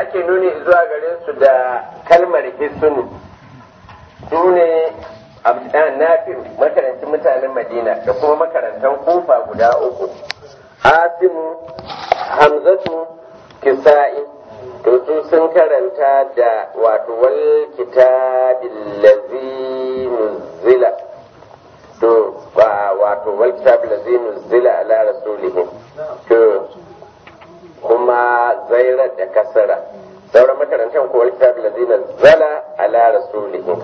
ake nuni zuwa gare su da kalmar hisunu su ne nafi makarancin mutanen madina da kuma makarantar kufa guda uku asimu hamzatu kisa'i to su sun karanta da wato wal kitabil ladzi nuzila to wato wal kitabil ladzi nuzila ala rasulihim to kuma zairar da kasara sauran makarantar ko wal kitabil ladzi nuzila ala rasulihim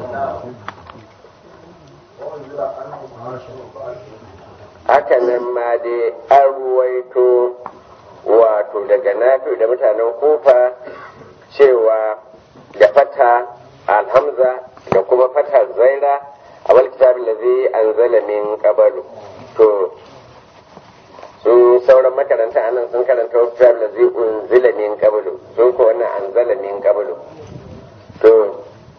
haka nan ma dai an ruwaito wato daga nafi da mutanen kufa cewa da fata alhamza da kuma fata zaira a wal kitab allazi anzala min qablu to su sauran makaranta anan sun karanta wal kitab allazi unzila min qablu sun ko wannan anzala min qablu to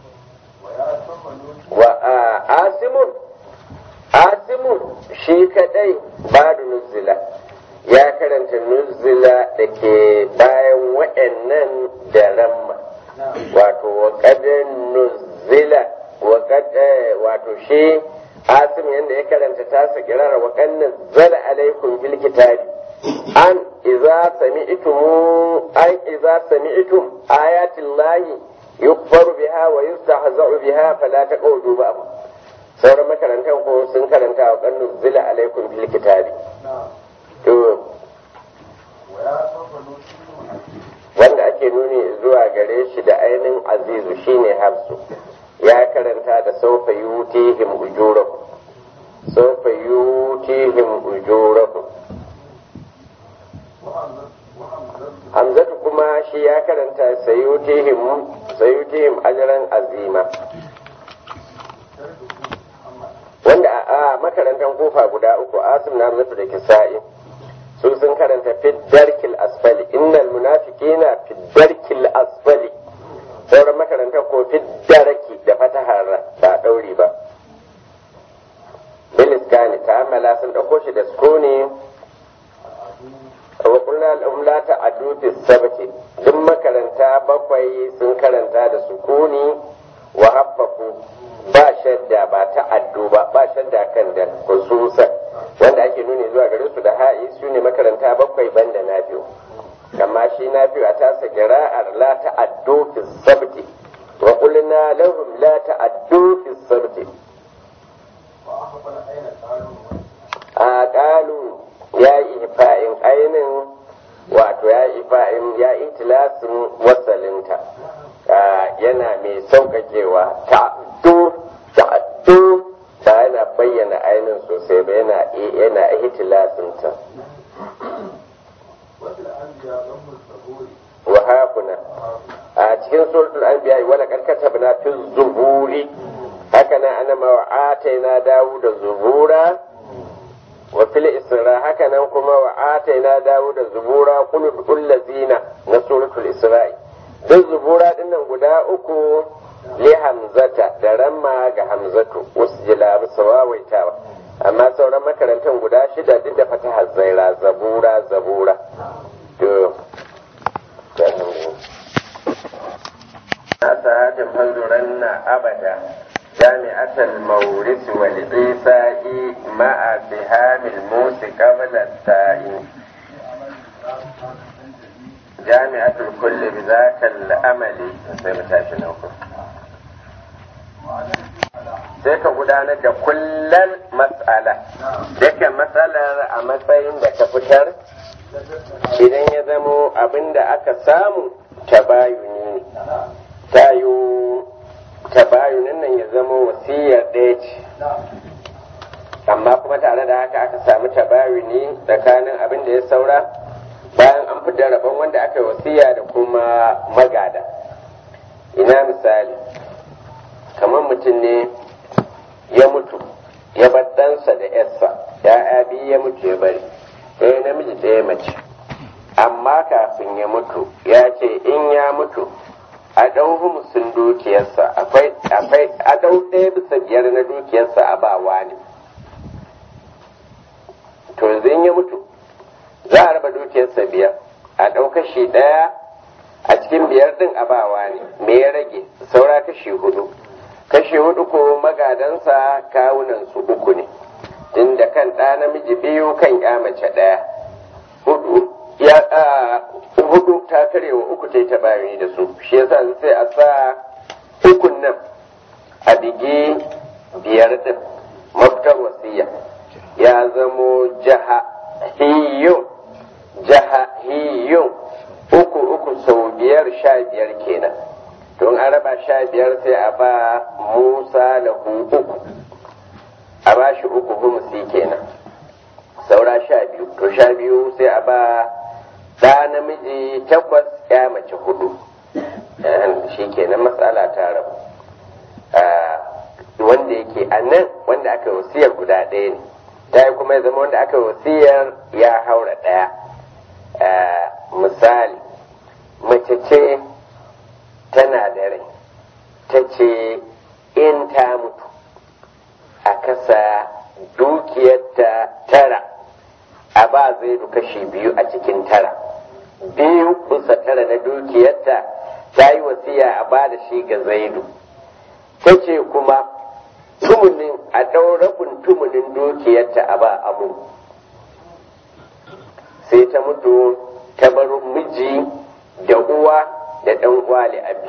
wa asimun asimun shi kadai ba da nuzila ya karanta nuzila da ke bayan waɗannan da ramma wato waƙadar nuzila wato shi asim yadda ya karanta tasa kirara waƙannan zala alaikum bil kitabi an iza sami'tum an iza sami'tum ayatin lahi yukfaru biha wa yustahza'u biha fala taqudu ba'd sauran makarantar ko sun karanta wa kannu zila alaikum bil kitabi to wanda ake nuni zuwa gare shi da ainihin azizu shine hafsu ya karanta da saufa yutihim ujurakum saufa yutihim ujurakum hamzatu kuma shi ya karanta sayutihim sayutihim ajran azima wanda a makarantar kofa guda uku asim na mutu da kisa'i su sun karanta fiddarkil asfali innal munafiqina fiddarkil asfali sauran makarantar ko fiddarki da fatahar ba dauri ba biliskani ta amala sun dauko shi da sukuni wa qulna lahum la ta'addu fi sabti duk makaranta bakwai sun karanta da sukuni wa haffafu ba shadda ba ta addu ba ba shadda kan da khususan wanda ake nuni zuwa gare su da ha'i su ne makaranta bakwai banda na biyu amma shi na biyu a tasa kira'ar la ta addu fi sabti wa qulna lahum la ta addu fi sabti a qalu ya yi ifa'in ainin wato ya yi ifa'in ya yi tilasin wasalinta yana mai sauƙaƙewa ta'addu ta'addu ba yana bayyana ainihin sosai ba yana yana ihtilasin ta wa hakuna a cikin suratul anbiya wala kad katabna fi zuburi haka nan ana ma ataina dawuda zubura wa fil isra haka nan kuma wa ataina dawuda zubura qul ladzina na suratul isra'i duk zubura dinnan guda uku li hamzata da ramma ga hamzatu wasu jila bisa wawaitawa amma sauran makarantar guda shida duk da fataha zaira zabura zabura to asahatin fanzuran na abada جامعة المورث والعيساء مع سهام الموت قبل التاء جامعة الكل بذاك الأمل sai ka gudanar da kullum matsala duka matsalar a matsayin da ka fitar idan ya zamo abin da aka samu tabayuni tayo tabayunin nan ya zamo wasiyar ɗaya ce amma kuma tare da haka aka samu tabayuni tsakanin abin da ya saura bayan an fitar rabon wanda aka yi wasiya da kuma magada ina misali kamar mutum ne ya mutu ya bar ɗansa da yarsa ya'ya biyu ya mutu ya bari ɗaya namiji ɗaya mace amma kafin ya mutu ya ce in ya mutu a ɗau humusin dukiyarsa akwai a ɗau ɗaya bisa biyar na dukiyarsa a bawa ne to yanzu in ya mutu za a raba dukiyarsa biyar a ɗau kashi ɗaya a cikin cikin biyar din abawa ne me ya rage saura kashi hudu kashi hudu ko magadansa kawunan su uku ne inda kan ɗa namiji biyu kan ya mace ɗaya hudu ya hudu ta karewa uku ta yi ta bayani da su shi yasa sai a sa ukun nan a bigi biyar din mafitar wasiya ya zamo jaha hiyun jaha hiyun uku uku sau biyar sha biyar kenan don an raba sha biyar sai a ba musa da uku a ba shi uku humusi kenan saura sha biyu to sha biyu sai a ba ɗa namiji takwas ya mace hudu shi kenan matsala ta rabu wanda yake a nan wanda aka wasiyar guda ɗaya ne ta yi kuma ya zama wanda aka wasiyar ya haura ɗaya misali mace ce tana da rai ta ce in ta mutu a kasa dukiyarta tara a ba zai kashi biyu a cikin tara biyu kusa tara na dukiyarta ta yi wasiya a ba da shi ga zaidu ta ce kuma tumunin a ɗaurabin tumunin dukiyarta a ba amu sai ta mutu ta bar miji da uwa da ɗan uwa abi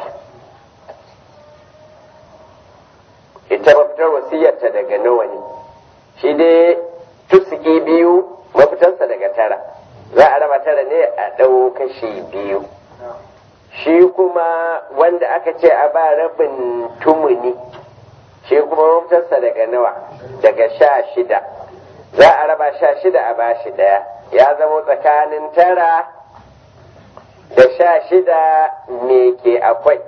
ita mafitar wasiyarta daga nawa ne shi dai tusuki biyu mafitarsa daga tara za a raba tara ne a ɗau kashi biyu shi kuma wanda aka ce a ba rabin tumuni shi kuma mafitarsa daga nawa daga sha shida za a raba sha shida a bashi ɗaya ya zama tsakanin tara da sha shida me ke akwai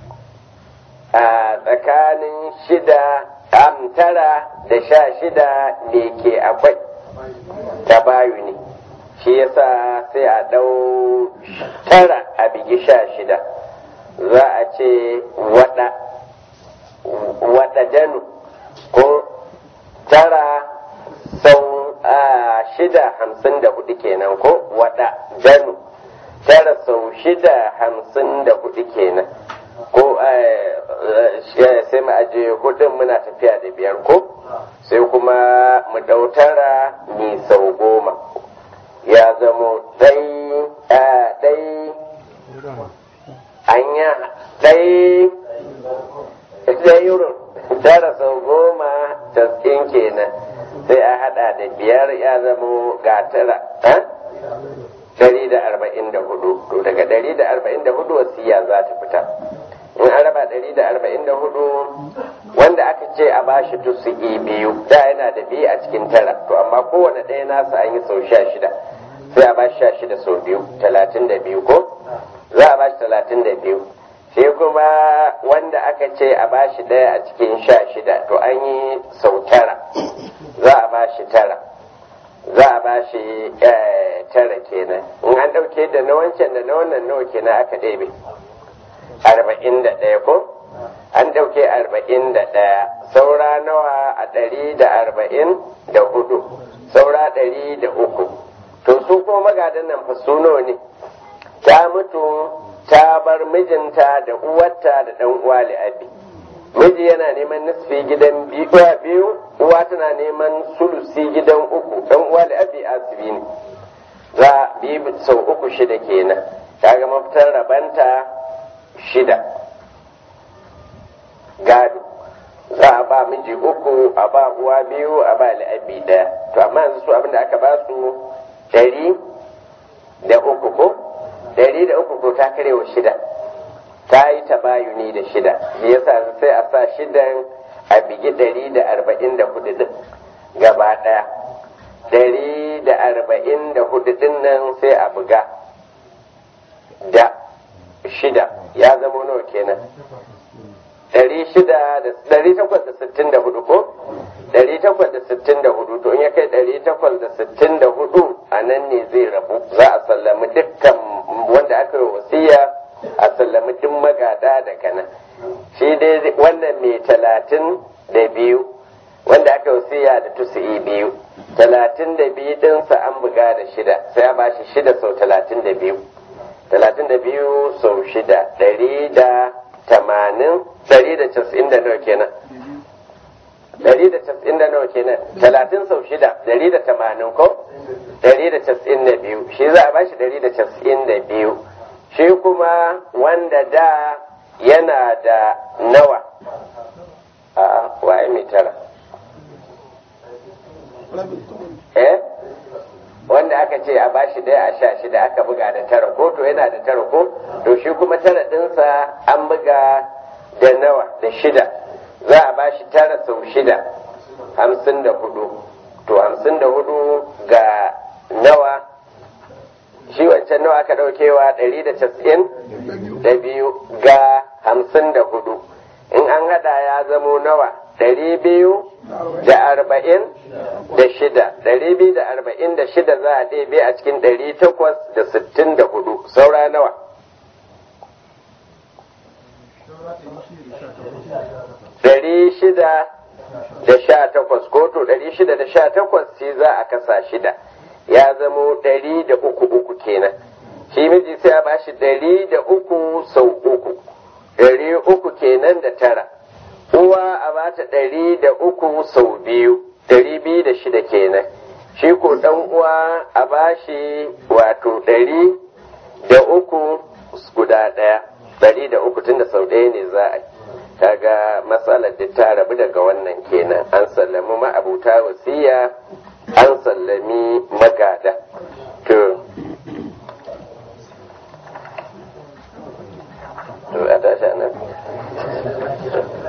a tsakanin shida am tara da sha shida me ke akwai ta bayu ne shi yasa sai a ɗau tara a bigi sha shida za a ce wada wada danu ko tara sau shida hamsin da hudu kenan ko wada danu tara sau shida hamsin da hudu kenan ko sai mu aje hudun muna tafiya da biyar ko sai kuma mu ɗautara mi sau goma ya zamo ɗai ɗai anya ɗai ɗayurun tara sau goma taskin kenan sai a hada da biyar ya zamo ga tara dari da arba'in da hudu to daga dari da arba'in da hudu wasiya za ta fita in an raba dari da arba'in da hudu wanda aka ce a bashi tusuki biyu da yana da biyu a cikin tara to amma kowane ɗaya nasa an yi sau sha shida sai a bashi sha shida sau biyu talatin da biyu ko za a bashi talatin da biyu sai kuma wanda aka ce a bashi ɗaya a cikin sha shida to an yi sau tara za a bashi tara za a bashi tara kenan in an ɗauke da na wancan da na wannan nawa kenan aka ɗebe arba'in da ɗaya ko an ɗauke arba'in da ɗaya saura nawa a ɗari da arba'in da hudu saura ɗari da uku to su ko magadan nan fa su nawa ne ta mutu ta bar mijinta da uwarta da ɗan uwa li'abi miji yana neman nisfi gidan biyu uwa tana neman sulusi gidan uku ɗan uwa li'abi asibi ne za biyu sau uku shida kenan kaga mafitar rabanta shida gado za a ba miji uku a ba uwa biyu a ba li'abi ɗaya to amma yanzu su abinda aka ba su ɗari da uku ko ɗari da uku ko ta karewa shida ta yi tabayuni da shida shi yasa sai a sa shidan a bigi ɗari da arba'in da hudu din gaba ɗaya ɗari da arba'in da hudu din nan sai a buga da shida ya zama nawa kenan ɗari shida da ɗari takwas da sittin da hudu ko ɗari takwas da sittin da hudu to in ya kai ɗari takwas da sittin da hudu a nan ne zai rabu za a sallami dukkan wanda aka yi wasiya a sallami duk magada daga nan shi dai wannan mai talatin da biyu wanda aka yi wasiya da tusu'i biyu talatin da biyu ɗinsa an buga da shida sai a bashi shida sau talatin da biyu talatin da biyu sau shida ɗari da tamanin ɗari da casa'in da nawa kenan ɗari da casa'in da nawa kenan talatin sau shida ɗari da tamanin ko ɗari da casa'in da biyu shi za a bashi ɗari da casa'in da biyu shi kuma wanda da yana da nawa a waye mai tara eh wanda aka ce a bashi ɗaya a sha shida aka buga da tara ko to yana da tara ko to shi kuma tara ɗinsa an buga da nawa da shida za a bashi tara sau shida hamsin da hudu to hamsin da hudu ga nawa shi wancan nawa aka ɗaukewa ɗari da casa'in da biyu ga hamsin da hudu in an hada ya zamo nawa ɗari biyu da arba'in da shida ɗari biyu da arba'in da shida za a ɗebe a cikin ɗari takwas da sittin da hudu saura nawa ɗari shida da sha takwas ko to ɗari shida da sha takwas sai za a kasa shida ya zamo ɗari da uku uku kenan shi miji sai a bashi ɗari da uku sau uku ɗari uku kenan da tara uwa a bata ɗari da uku sau biyu ɗari biyu da shida kenan shi ko ɗan uwa a bashi wato ɗari da uku guda ɗaya ɗari da uku tunda sau ɗaya ne za a yi kaga matsalar da ta rabu daga wannan kenan an sallami ma'abuta wasiya an sallami magada to to a tashi nan